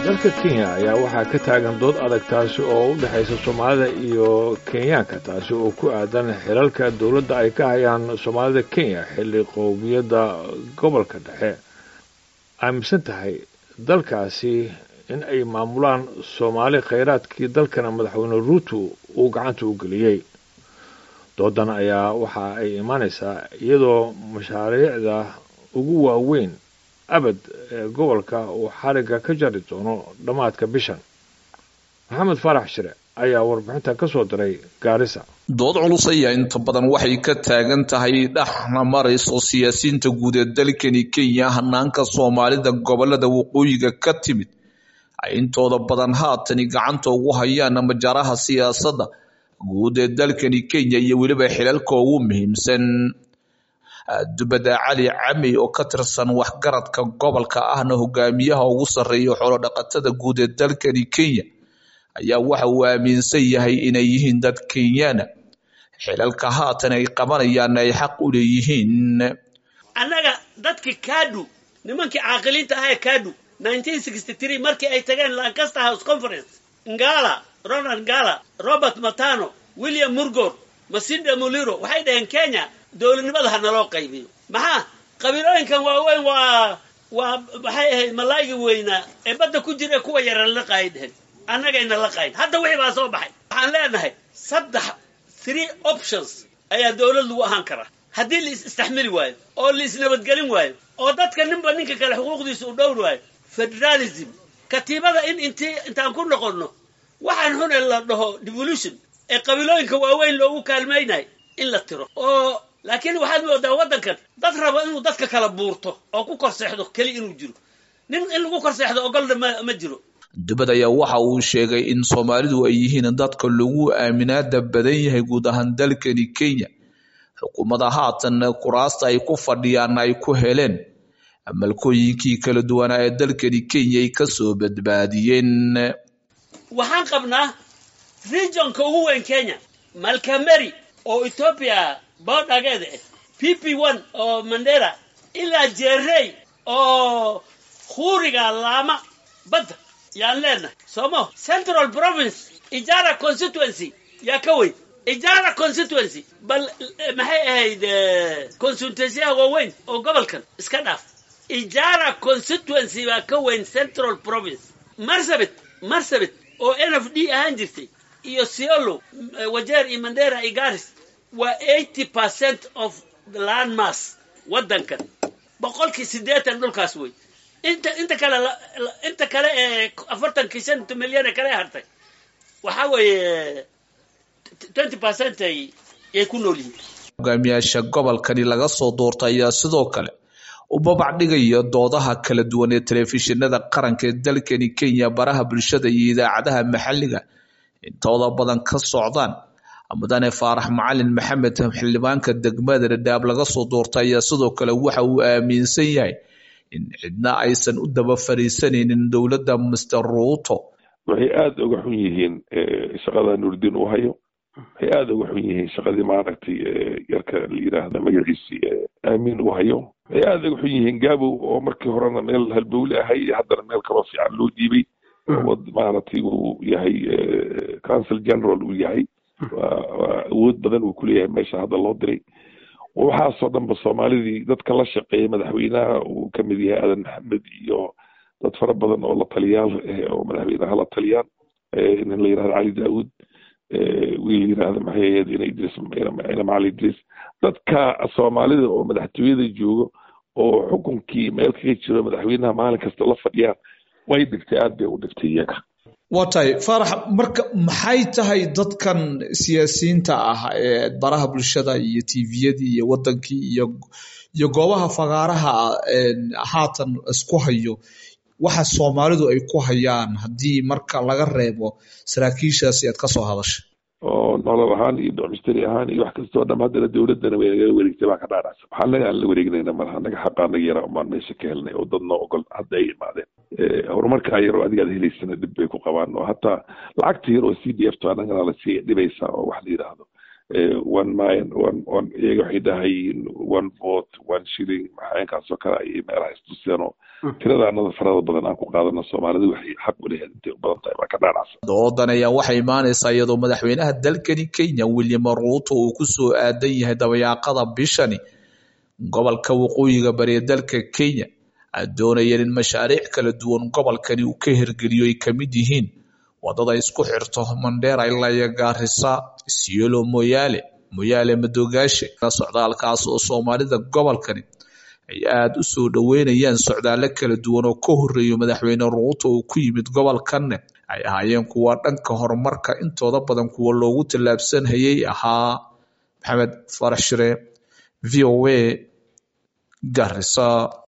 dalka kenya ayaa waxaa ka taagan dood adag taasi oo u dhexaysa soomaalida iyo kenyaanka taasi oo ku aadan xilalka dowladda ay ka hayaan soomaalida kenya xilli qowmiyadda gobolka dhexe aaminsan tahay dalkaasi in ay maamulaan soomaali khayraadkii dalkana madaxweyne ruuto uu gacanta u geliyey doodan ayaa waxa ay imaanaysaa iyadoo mashaariicda ugu waaweyn abad ee gobolka uu xarigga ka jari doono dhammaadka bishan maxamed faarax shire ayaa warbixinta ka soo diray gaarisa dood culus ayaa inta badan waxay ka taagan tahay dhexna marayso siyaasiyiinta guud ee dalkani kenya hanaanka soomaalida gobolada waqooyiga ka timid ay intooda badan haatani gacanta ugu hayaan majaaraha siyaasadda guud ee dalkani kenya iyo weliba xilalka ugu muhiimsan dubada cali camey oo ka tirsan waxgaradka gobolka ahna hogaamiyaha ugu sarreeya xoolodhaqatada guud ee dalkani kenya ayaa waxa uu aaminsan yahay inay yihiin dad kenyaana xilalka haatan ay qabanayaan ay xaq u leeyihiin annaga dadkii kadu nimankii caaqiliinta ahaa ee kadu markii ay tageen lancaster house conference ngala ronald ngala robert matano william murgor masinde muliro waxay dhaheen kenya dowladnimada ha naloo qaybiyo maxaa qabiilooyinkan waaweyn waa waa maxay ahayd malaaygi weynaa ee badda ku jira kuwa yara la qaay dhehen annagayna la qayn hadda wixii baa soo baxay waxaan leenahay saddex three options ayaa dowlad lagu ahaan karaa haddii la is istaxmili waayo oo la isnabadgelin waayo oo dadka ninba ninka kale xuquuqdiisa u dhowr waayo federalism katiibada in intii intaan ku noqonno waxaan xune la dhaho devolution ee qabiilooyinka waaweyn loogu kaalmaynayo in la tiro oo laakiin waxaad moodaa waddankan dad raba inuu dadka kala buurto oo ku korseexdo keli inuu jiro nin in lagu korseexdo ogolna ma ma jiro dubad ayaa waxa uu sheegay in soomaalidu ay yihiin dadka lagu aaminaada badan yahay guud ahaan dalkani kenya xukuumada haatan kuraasta ay ku fadhiyaan ay ku heleen malkooyinkii kala duwanaa ee dalkani kenya ay kasoo badbaadiyeen waxaan qabnaa regionka ugu weyn kenya malkameri oo ethoopia boodhageeda ah p p one oo mandera ilaa jerey oo huuriga laama badda yaan leenahay somo central province ijara constituency yaa ka weyn ijara constituency bal maxay ahayd consultancyyaha waaweyn oo gobolkan iska dhaaf ijara constituency baa ka weyn central province marsabit marsabit oo n f d ahaan jirtay iyo siolo wajeer iyo mandera iyo garis waa eighty percent of the land mass waddankan boqolkii siddeetan dhulkaas wey inta inta kale inta kale ee afartankii shanta milyan ee kale hartay waxaa weeye twenty percent ay yay ku nool yihiin hogaamiyaasha gobolkani laga soo doorta ayaa sidoo kale u babac dhigaya doodaha kala duwan ee telefishinada qaranka ee dalkani kenya baraha bulshada iyo idaacadaha maxalliga intooda badan ka socdaan mudane faarax macalin maxamed xildhibaanka degmada dhadhaab laga soo doorta ayaa sidoo kale waxa uu aaminsan yahay in cidna aysan u daba fariisanaynin dowladda master ruuto waxay aada uga xun yihiin shaqada nuurdiin uu hayo waxay aada uga xun yihiin shaqadii maaragtay yarka la yidhaahda magaciisii aamin uu hayo waxay aada uga xun yihiin gaabow oo markii horena meel halbowle ahay haddana meel kaloo fiican loo dhiibay maaragtay uu yahay council general uu yahay waa awood badan uu kuleeyahay meesha hadda loo diray waxaasoo dhanba soomaalidii dadka la shaqeeya madaxweynaha uu ka mid yahay aadan maxamed iyo dad fara badan oo la taliyaal oo madaxweynaha la taliyaan nin la yirahdo cali daawud wiil yirahdo maxay ahayd ina idris ina macali idris dadka soomaalida oo madaxtooyada joogo oo xukunkii meel kaga jiro madaxweynaha maalin kasta la fadhiyaan way dhigtay aad bay u dhigtay iyaga waa tahay faarax marka maxay tahay dadkan siyaasiyiinta ah ee baraha bulshada iyo tviyadii iyo wadankii iyo iyo goobaha fagaaraha haatan isku hayo waxa soomaalidu ay ku hayaan haddii marka laga reebo saraakiishaasi aad kasoo hadashay oo nolol ahaan iyo domisteri ahaan iyo wax kastoo dham haddana dowladdana way nagala wareegtay baa ka dhaaracsan waxaa naga aan la wareegnayna malaha naga xaqaa naga yaraa umaan meesha ka helnay oo dad noo ogol hadda ay imaadeen horumarkaa yar oo adiga ad helaysana dhib bay ku qabaan oo hataa lacagta yar oo c d f to annagana lasii dhibaysaa oo wax la yidhaahdo one mile one one iyaga waxay dhahayiin one vote one shilling maxayankaasoo kale ayay meelaha istuseen oo tiradaanada farada badan aan ku qaadano soomaalida waxay xaq u leeyahay intay u badan tahay baa ka dhaanacsan doodan ayaa waxay imaanaysaa iyadoo madaxweynaha dalkani kenya william ruuto uu ku soo aadan yahay dabayaaqada bishani gobolka waqooyiga bari ee dalka kenya ay doonayeen in mashaariic kala duwan gobolkani uu ka hirgeliyo ay kamid yihiin wadada isku xirto mandheera ilaa iyo gaarisa isiolo moyaale moyaale madoogaashe socdaalkaas oo soomaalida gobolkani ay aada u soo dhoweynayaan socdaalo kala duwan oo ka horeeyo madaxweyne ruuto uu ku yimid gobolkanne ay ahaayeen kuwa dhanka horumarka intooda badan kuwa loogu tallaabsanhayay ahaa maxamed farax shire v o a garisa